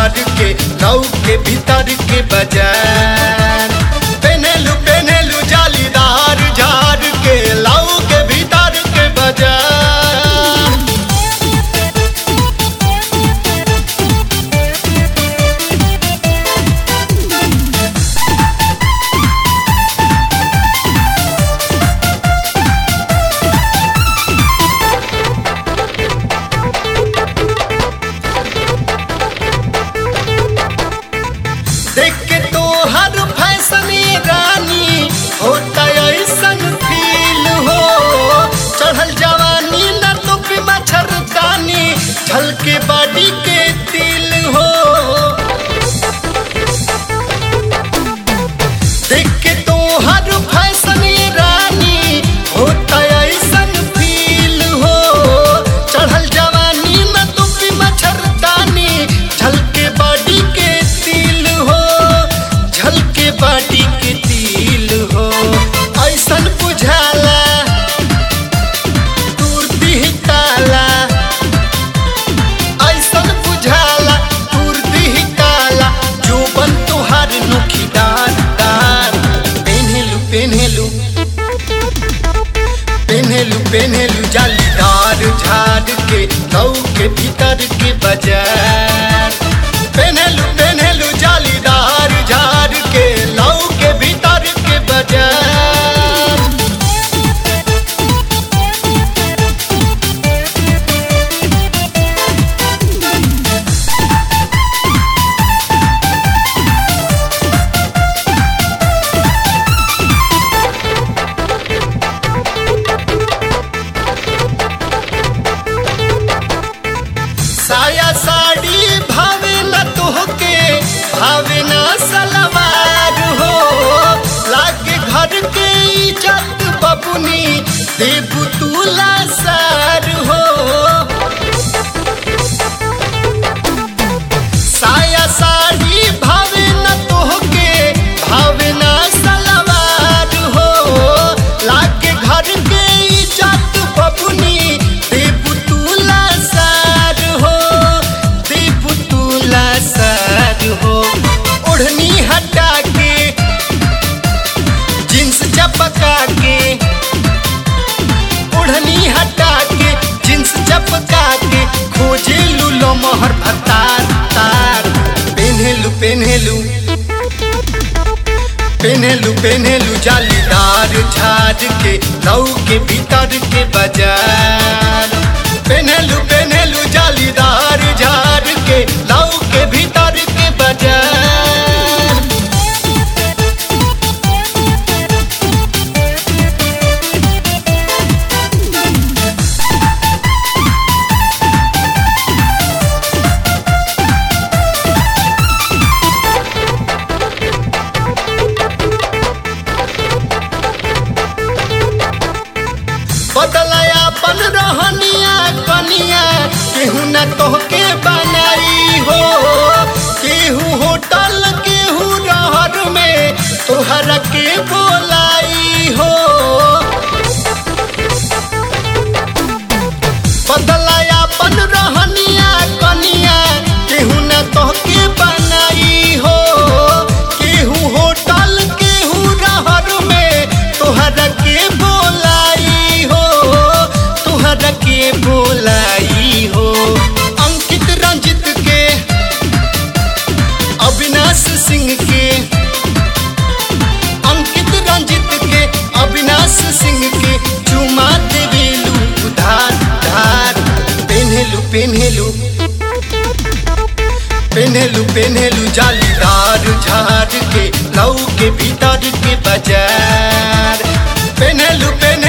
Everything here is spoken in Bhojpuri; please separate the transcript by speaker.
Speaker 1: झाड़ के लौ के भीतर के बाजार पेनेलू पेनेलू जालीदार झाड़ के लौ के भीतर के बाजार देख के तो हर फैशन ये रानी होता ऐसन फील हो चढ़ल जवानी न तो पे मच्छरदानी झलके बॉडी के तिल हो देख के तो हर फैशन ये रानी होता ऐसन फील हो चढ़ल जवानी न तो पे मच्छरदानी झलके बॉडी के तिल हो झलके बॉडी के तिल हो ऐसन बुझाला दूर दिह ताला ऐसन बुझाला दूर दिह ताला जोबन तोहार नुखीदार दार पेन्हेलू पेन्हेलू पेन्हेलू पेन्हेलू जालीदार झाड़ के लौ के भीतर के बाजार पेन्हेलू पेन्हेलू जालीदार झाड़ के लौ के भीतर के बाजार साया साड़ी भावे न तोहके भावे न सलवार हो लागे घर के इज्जत बबुनी देबू तुला सार हो साया साड़ी भावे न तोहके भावे न सलवार हो लागे घर के इज्जत बबुनी देबू तुला सार हो देबू तुला सार हो ओढ़नी हटा के जींस चपका के ओढ़नी हटा के जींस चपका के खोजे लूलो मोहर भतार तार पेन्हेलू पेन्हेलू पेन्हेलू पेन्हेलू जालीदार झाड़ के लौ के भीतर के बाजार पेन्हेलू पेन्हेलू जालीदार झाड़ के लौ के भीतर के बाजार बदलाया पन रहनिया कनिया केहू न तोहके बनाई हो केहू होटल केहू रहर में तोहरा के बोलाई हो बदलाया पन रहनिया कनिया केहू न तोहके बनाई हो केहू होटल केहू रहर में तोहरा के बोलाई हो तोहरा के बोलाई हो अंकित रंजित के अविनाश सिंह के अंकित रंजित के अविनाश सिंह के चुमा देवेलू उधार धार पेन्हेलू पेन्हेलू पेन्हेलू पेन्हेलू जालीदार झाड़ के लौ के भीतर के बाजार पेन्हेलू पेन्हेलू